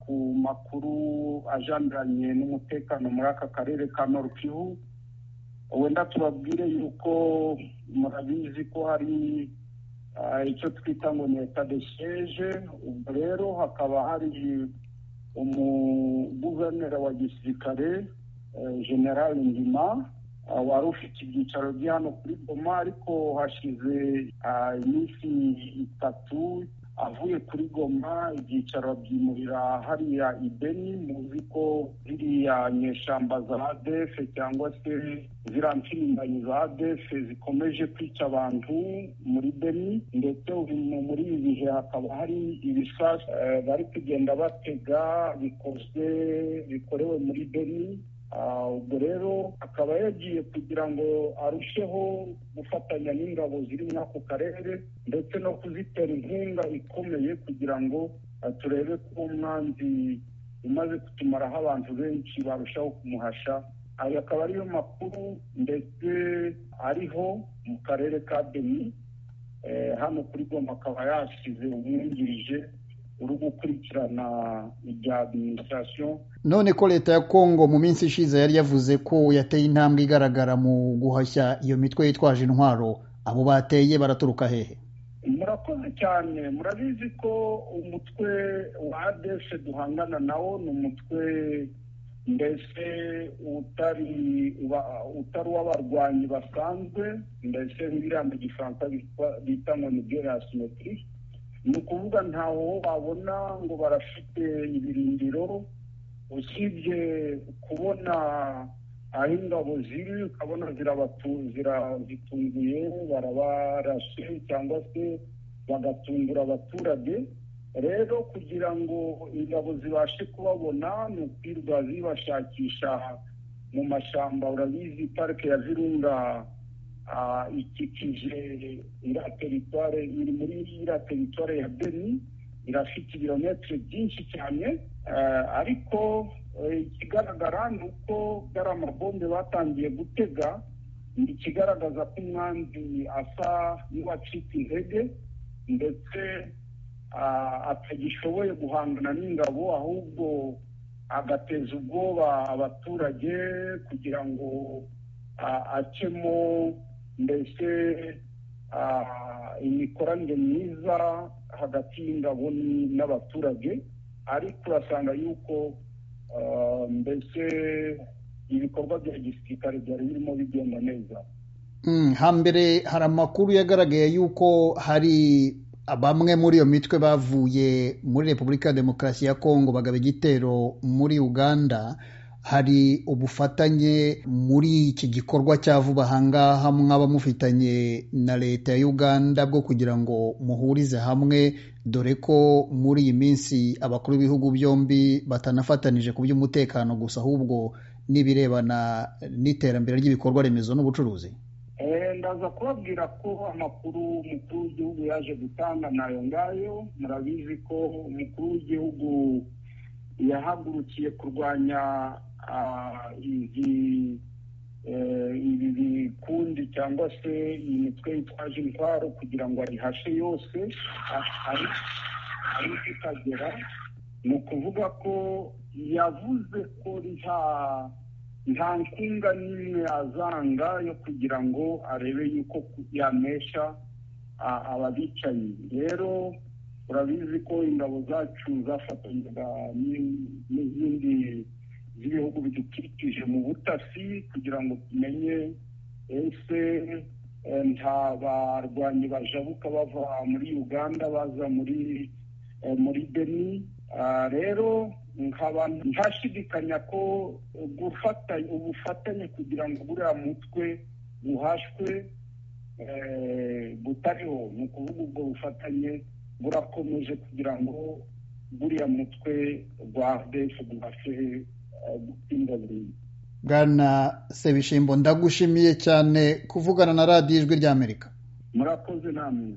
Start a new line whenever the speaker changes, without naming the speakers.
ku makuru ajandanye n'umutekano muri aka karere ka norukivu wenda tubabwire yuko murabizi ko hari icyo twita ngo ni eta de siyeje ubwo rero hakaba hari umuguverineri wa gisirikare general ngima wari ufite ibyicaro bya hano kuri goma ariko hashize iminsi itatu avuye kuri goma ibyicaro byimurira hariya ibeni muzi ko ziriya nyeshamba za adefe cyangwa se ziriya mpirimbanyi za adefe zikomeje kwica abantu muri beni ndetse muri ibi bihe hakaba hari ibisasu bari kugenda batega bikozwe bikorewe muri beni ubwo rero akaba yagiye kugira ngo arusheho gufatanya n'ingabo ziri muri ako karere ndetse no kuzitera inkunga ikomeye kugira ngo turebe ko umwanzi umaze kutumaraho abantu benshi barushaho kumuhasha ayo akaba ariyo makuru ndetse ariho mu karere ka beni hano kuri goma akaba yashyize umwungirije uri gukurikirana ibya adiminisitirasiyo
none ko leta ya kongo mu minsi ishize yari yavuze ko yateye intambwe igaragara mu guhashya iyo mitwe yitwaje intwaro abo bateye baraturuka hehe
murakoze cyane murabizi ko umutwe wa adese duhangana nawo ni umutwe mbese utari utari uw'abarwanyi basanzwe mbese nk'iriya mu gifaransa bita ngo ni gerasimetiri ni ukuvuga ntaho babona ngo barafite ibirindiro usibye kubona aho ingabo ziri ukabona zirabatunguye barabarashe cyangwa se bagatungura abaturage rero kugira ngo ingabo zibashe kubabona ni ukwirwa zibashakisha mu mashyamba urabizi parike ya virunga ikikije iriya teritware iri muri iriya teritware ya beni irafite ibirometero byinshi cyane ariko ikigaragara ni uko bwari amabombe batangiye gutega ni ikigaragaza ko umwanzi asa n'uwacitse intege ndetse atagishoboye guhangana n'ingabo ahubwo agateza ubwoba abaturage kugira ngo acemo mbese imikoranire myiza hagati y'ingabo n'abaturage ariko urasanga yuko mbese ibikorwa bya gisirikare byari birimo bigenda neza
hambere hari amakuru yagaragaye y'uko hari bamwe muri iyo mitwe bavuye muri repubulika ya demokarasi ya kongo bagaba igitero muri uganda hari ubufatanye muri iki gikorwa cya vuba ahangaha mwaba mufitanye na leta ya uganda bwo kugira ngo muhurize hamwe dore ko muri iyi minsi abakuru b'ibihugu byombi batanafatanije ku by'umutekano gusa ahubwo n'ibirebana n'iterambere ry'ibikorwa remezo n'ubucuruzi
ndaza kubabwira ko amakuru umukuru w'igihugu yaje gutanga nayo ngayo murabizi ko umukuru w'igihugu yahagurukiye kurwanya ibi bikundi cyangwa se iyi mitwe yitwaje intwaro kugira ngo ayihashe yose ariko ikagera ni ukuvuga ko yavuze ko nta nkunga n'imwe yazanga yo kugira ngo arebe yuko yanesha ababicanyi rero urabizi ko ingabo zacu zafatanyaga n'izindi z'ibihugu bidukikije mu butasi kugira ngo tumenye ese nta barwanyi bajabuka bava muri uganda baza muri muri beni rero nkaba ntashidikanya ko gufatanya ubufatanye kugira ngo buriya mutwe buhashwe butariho ni ukuvuga ubwo bufatanye burakomeje kugira ngo buriya mutwe rwa adese ubashe gutsinda burundu
bwana sebishimbo ndagushimiye cyane kuvugana na radiyo ijwi ry'amerika
murakoze namwe